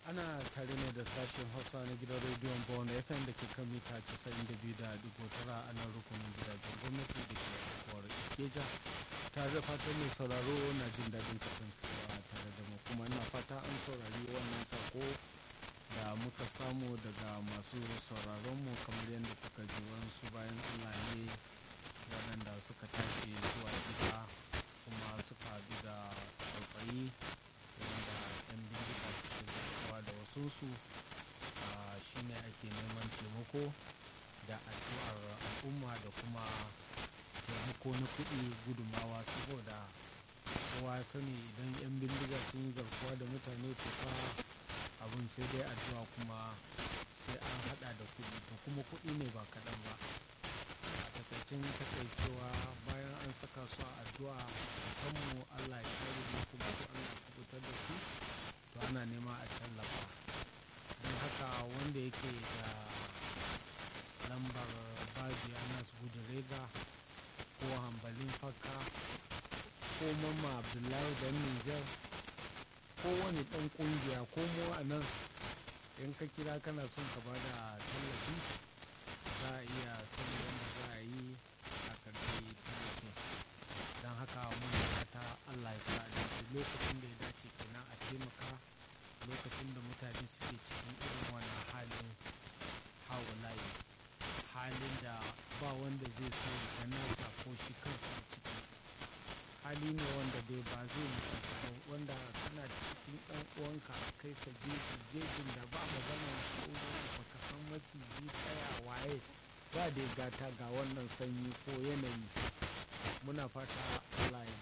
ana tare ne da sashen hausa na gidan rediyon bawon fm da ke kan mita 92.9 a nan rukunin gidajen gwamnati da ke kuwar ikeja tare da fatan mai sauraro na jin daɗin kasancewa tare da mu kuma ina fata an saurari wannan sako da muka samu daga masu sauraronmu kamar yadda kuka ji wasu bayan allah ne waɗanda suka tashi zuwa gida kuma suka haɗu da tsautsayi wanda 'yan bindiga suke zartawa da wasunsu shine ake neman taimako da addu'ar al'umma da kuma taimako na kuɗi gudumawa saboda kowa sani idan 'yan bindiga sun yi garkuwa da mutane to fa abin sai dai addu'a kuma sai an hada da kuɗi to kuma kuɗi ne ba kaɗan ba a takaicin takaicewa bayan an saka su a addu'a kanmu allah ya kare mu kuma ko allah ya kubutar da su to ana nema a tallafa don haka wanda yake da lambar babi anas gudurega ko hambalin fakka ko mamma abdullahi dan nijar ko wani dan kungiya ko mu a nan in ka kira kana son ka bada tallafi za a iya son yadda za a yi a karbi tallafin don haka muna fata allah ya sa dace lokacin da ya dace kenan a taimaka lokacin da mutane suke cikin irin wannan halin hawalayi halin da ba wanda zai so ya nasa ko shi kansa a ciki hali ne wanda dai ba zai mutu wanda kana cikin ɗan uwanka kai ka je jejin da ba magana tsoro ba ka san maciji tsaya waye ba da gata ga wannan sanyi ko yanayi muna fata Allah ya